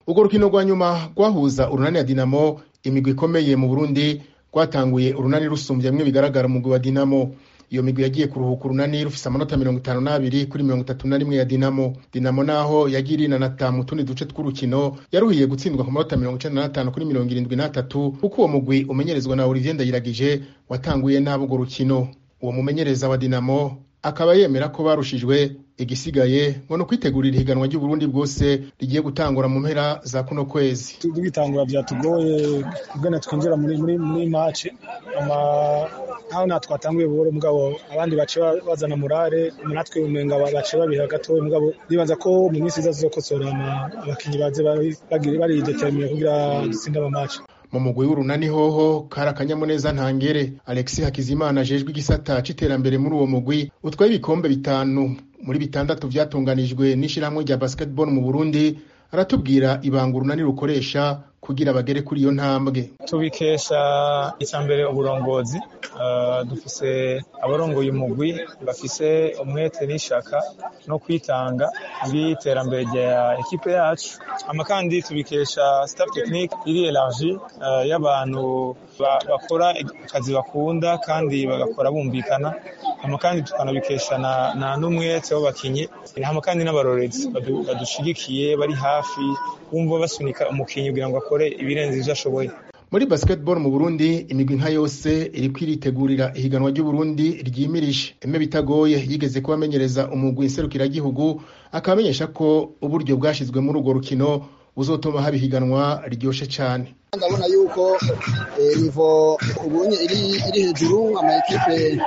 urwo rukino rwa nyuma rwahuza urunani ya dinamo imigwi ikomeye mu burundi rwatanguye urunani rusumbye bimwe bigaragara umugwi wa dinamo iyo migwi yagiye kuruhuka urunani rufise amanota mirongo itanu n'abiri kuri mirongo itatu na rimwe ya dinamo dinamo naho yagiye irinanata mu tundi duce tw'urukino yaruhiye gutsindwa ku manota mirongo icenda n'atanu kuri mirongo irindwi n'atatu kuko uwo mugwi umenyerezwa na olivier ndayiragije watanguye nabi urwo rukino uwo mumenyereza wa dinamo akaba yemera ko barushijwe igisigaye ngo ni ukwitegurira ihiganwa ry'uburundi bwose rigiye gutangura mu mpera za kuno kwezi tugitangura byatugoye kugana twinjira muri muri muri match ama aho na twatanguye buhoro mugabo abandi bace bazana murare natwe umenga bace babiha gatoya mugabo nibaza ko mu minsi iza zizokosora abakinyi baze bari determine kugira dutsinde ama match mu mugwi w'urunani hoho kari akanyamuneza ntangere alexis hakizimana ajejwe igisata c'iterambere muri uwo mugwi utwaye ibikombe bitanu muri bitandatu vyatunganijwe n'ishirahamwe rya basketball mu burundi aratubwira ibanga urunani rukoresha kugira bagere kuri iyo ntambwe tubikesha icambere uburongozi uh, dufise abarongoye umugwi bafise umwete n'ishaka no kwitanga muri iterambere rya ekipe yacu ama kandi tubikesha staff technique iri elargi uh, y'abantu bakora akazi bakunda kandi bagakora bumvikana hama kandi tukanabikesha na, na n'umwete w'abakinyi hama kandi n'abarorezi badushigikiye bari hafi bumva basunika umukinyi kugira ngo akore ibirenze ivyo ashoboye muri basketball mu Burundi imigwi nka yose iriko iritegurira ihiganwa ry'Uburundi ryimirije eme bitagoye yigeze kubamenyereza umugwi nserukiragihugu akabamenyesha ko uburyo bwashizwe muri urwo rukino buzotuma haba ihiganwa riryoshe cane ndabona yuko nivo ubunye iri iri hejuru ama ekipe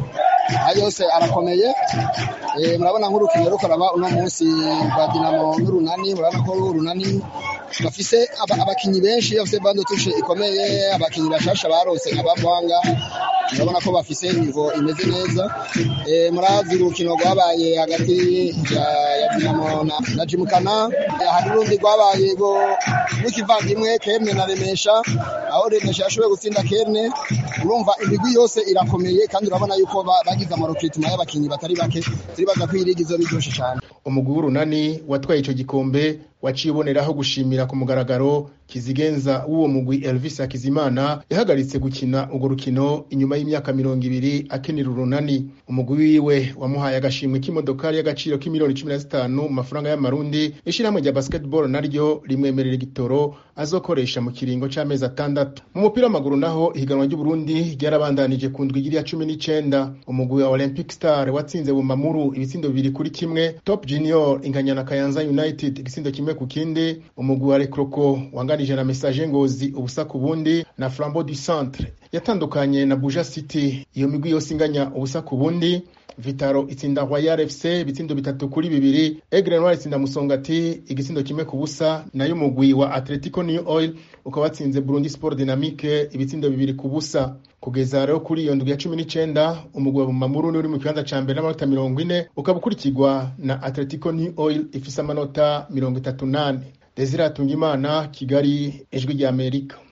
yose arakomeye murabona nk'urukino rukoraba uno munsi rwa dinamo n'urunani murabona ko urunani bafise abakinyi benshi bafise bando tushe ikomeye abakinyi bashasha barose nka bavanga murabona ko bafise nivo imeze neza murazi urukino rwabaye hagati ya dinamo na jimukana hari urundi rwabaye rw'ikivandimwe kemwe na remesha aho remesha yashoboye gutsinda kemwe urumva imigwi yose irakomeye kandi urabona yuko bagize amarokrituma y'abakinyi batari bake turibaza ko iyi ligi izoba iryoshe cyane umugwi w'urunani watwaye ico gikombe waciye uboneraho gushimira ku mugaragaro kizigenza w'uwo mugwi Elvis Hakizimana yahagaritse gukina urwo rukino inyuma y'imyaka mirongo ibiri akenera urunani umugwi wiwe wamuhaye agashimwe k'imodokari y'agaciro k'imiliyoni cumi na zitanu mu mafaranga y'amarundi ishirahamwe rya basketball naryo rimwemerera igitoro azokoresha mu kiringo c'amezi atandatu mu mupira w'amaguru naho ihiganwa ry'uburundi ryarabandanije ku ndwi ya cumi n'icenda umugwi wa olympic star watsinze bumamuru ibitsindo bibiri kuri kimwe top junior inganya na kayanza united igitsindo kimwe ku kindi umugwi wa rekroko wanganije na message ngozi ubusa ku bundi na flambeau du centre yatandukanye na buja city iyo migwi yose inganya ubusa ku bundi vitaro itsinda royal fc ibitsindo bitatu kuri bibiri egre noir itsinda musongati igitsindo kimwe ku busa nayo umugwi wa atletico new oil ukaba watsinze burundi sport dynamique ibitsindo bibiri ku busa kugeza rero kuri iyo ndwi ya cumi n'icenda umugwi wa bumamuru uri mu kibanza ca mbere n'amanota mirongo ine ukaba ukurikirwa na atletico new oil ifise amanota mirongo itatu nane desire atungimana kigali ijwi ry'amerika